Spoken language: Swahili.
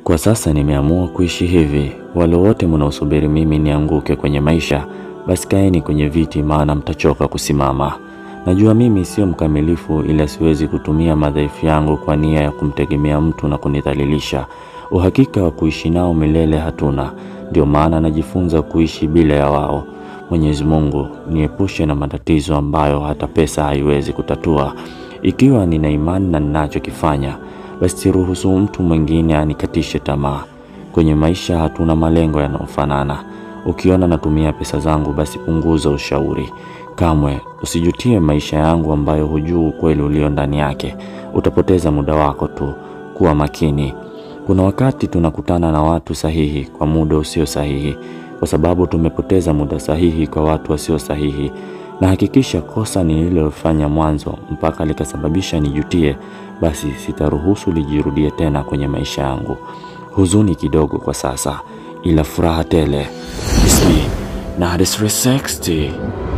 Kwa sasa nimeamua kuishi hivi. Wale wote mnaosubiri mimi nianguke kwenye maisha, basi kaeni kwenye viti, maana mtachoka kusimama. Najua mimi sio mkamilifu, ila siwezi kutumia madhaifu yangu kwa nia ya kumtegemea mtu na kunidhalilisha. Uhakika wa kuishi nao milele hatuna, ndio maana najifunza kuishi bila ya wao. Mwenyezi Mungu niepushe na matatizo ambayo hata pesa haiwezi kutatua. Ikiwa nina imani na ninachokifanya, basi siruhusu mtu mwingine anikatishe tamaa. Kwenye maisha hatuna malengo yanayofanana. Ukiona natumia pesa zangu, basi punguza ushauri. Kamwe usijutie maisha yangu ambayo hujui ukweli ulio ndani yake. Utapoteza muda wako tu. Kuwa makini. Kuna wakati tunakutana na watu sahihi kwa muda usio sahihi, kwa sababu tumepoteza muda sahihi kwa watu wasio sahihi. Na hakikisha kosa nililofanya mwanzo mpaka likasababisha nijutie, basi sitaruhusu lijirudie tena kwenye maisha yangu. Huzuni kidogo kwa sasa, ila furaha tele. Ismi na 360